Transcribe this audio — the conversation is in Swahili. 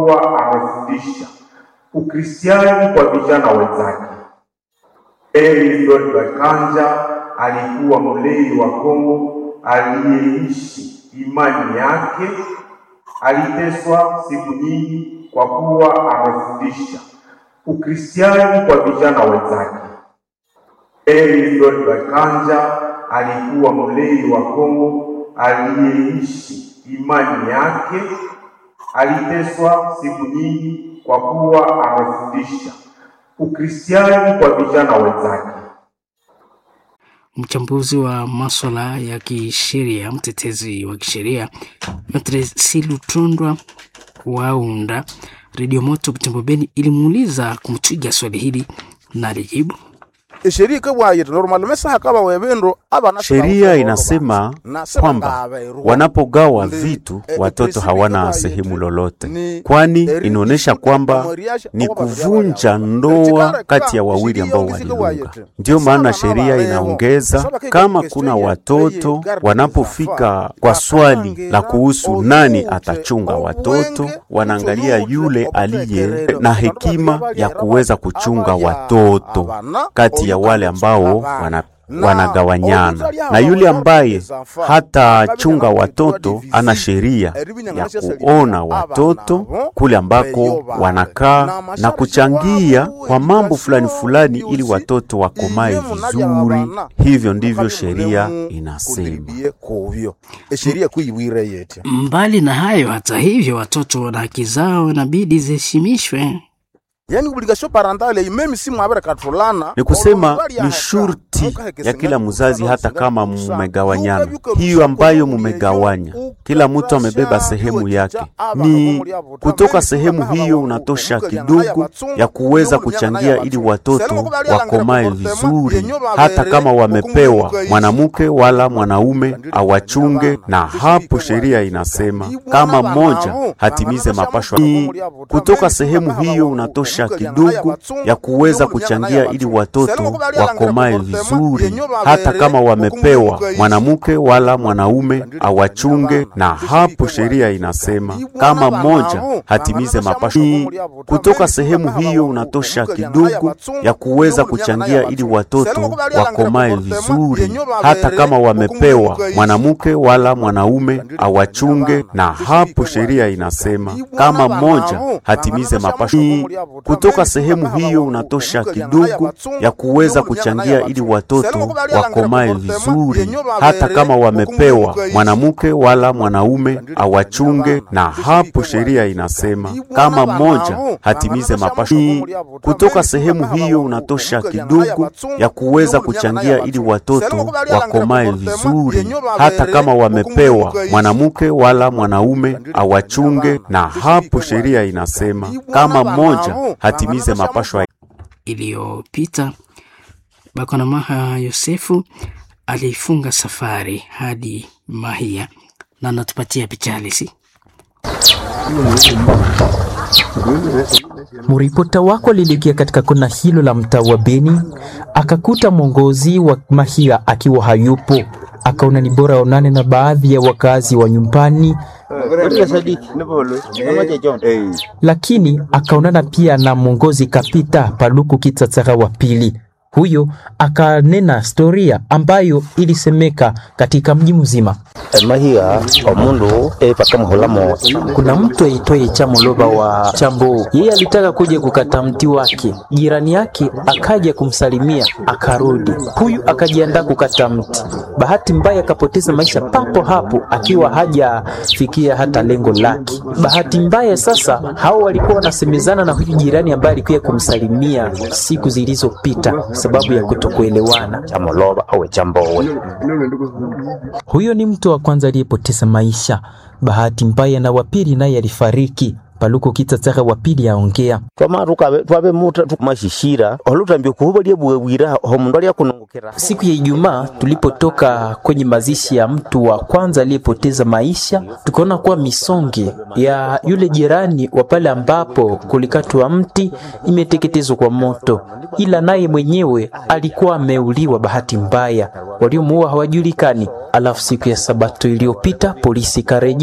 kuwa amefundisha Ukristiani kwa vijana wenzake. Eliud Bakanja alikuwa mlei wa Kongo aliyeishi imani yake. Aliteswa siku nyingi kwa kuwa amefundisha Ukristiani kwa vijana wenzake. Eliud Bakanja alikuwa mlei wa Kongo aliyeishi imani yake. Aliteswa siku nyingi kwa kuwa amefundisha Ukristiani kwa vijana wenzake. Mchambuzi wa maswala ya kisheria, mtetezi wa kisheria Matre Silutundwa Waunda Redio Moto Butembo Beni ilimuuliza kumtwiga swali hili na alijibu Sheria inasema kwamba wanapogawa vitu watoto hawana sehemu lolote, kwani inaonyesha kwamba ni kuvunja ndoa kati ya wawili ambao waliunga. Ndiyo maana sheria inaongeza kama kuna watoto wanapofika kwa swali la kuhusu nani atachunga watoto, wanaangalia yule aliye na hekima ya kuweza kuchunga watoto kati ya wale ambao wana wanagawanyana na yule ambaye hatachunga watoto ana sheria ya kuona watoto kule ambako wanakaa na kuchangia kwa mambo fulani fulani, ili watoto wakomae vizuri. Hivyo ndivyo sheria inasema. Mbali na hayo, hata hivyo, watoto na haki zao inabidi ziheshimishwe. Yani obligation parentale meme si mwabere katulana ni kusema ni shurti ya kila mzazi, hata kama mumegawanyana, hiyo ambayo mumegawanya, kila mtu amebeba sehemu yake, ni kutoka sehemu hiyo unatosha kidogo ya kuweza kuchangia ili watoto wakomae vizuri, hata kama wamepewa mwanamke wala mwanaume awachunge. Na hapo sheria inasema kama mmoja hatimize mapashwa, ni kutoka sehemu hiyo unatosha kidogo ya kuweza kuchangia ili watoto wakomae vizuri, hata kama wamepewa mwanamke wala mwanaume awachunge. Na hapo sheria inasema kama mmoja hatimize mapasho, kutoka sehemu hiyo unatosha kidogo ya kuweza kuchangia ili watoto wakomae vizuri, hata kama wamepewa mwanamke wala mwanaume awachunge. Na hapo sheria inasema kama mmoja hatimize mapasho kutoka sehemu hiyo unatosha kidogo ya kuweza kuchangia ili watoto wakomae vizuri, hata kama wamepewa mwanamke wala mwanaume awachunge. Na hapo sheria inasema kama mmoja hatimize mapasho, kutoka sehemu hiyo unatosha kidogo ya kuweza kuchangia ili watoto wakomae vizuri, hata kama wamepewa mwanamke wala mwanaume awachunge. Na hapo sheria inasema kama mmoja hatimize mapashwa iliyopita. Bakwana Maha Yosefu alifunga safari hadi Mahia na anatupatia picha halisi. Mripota wako alielekea katika kona hilo la mtaa wa Beni, akakuta mwongozi wa Mahia akiwa hayupo. Akaona ni bora aonane na baadhi ya wakazi wa nyumbani, lakini akaonana pia na mwongozi Kapita Paluku Kitatsara wa pili. Huyo akanena storia ambayo ilisemeka katika mji mzima. Kuna mtu aitwaye Chamoloba wa Chambo, yeye alitaka kuja kukata mti wake, jirani yake akaja kumsalimia akarudi. Huyu akajiandaa kukata mti, bahati mbaya akapoteza maisha papo hapo, akiwa hajafikia hata lengo lake. Bahati mbaya sasa, hao walikuwa wanasemezana na huyu jirani ambaye alikuja kumsalimia siku zilizopita sababu ya kutokuelewana. Huyo ni mtu wa kwanza aliyepoteza maisha. Bahati mbaya na wapili naye alifariki. Paluko Kitatsara wa pili aongea siku ya Ijumaa tulipotoka kwenye mazishi ya mtu wa kwanza aliyepoteza maisha, tukaona kuwa misonge ya yule jirani wa pale ambapo kulikatwa mti imeteketezwa kwa moto, ila naye mwenyewe alikuwa ameuliwa bahati mbaya, waliomuua hawajulikani. Alafu siku ya Sabato iliyopita polisi kareje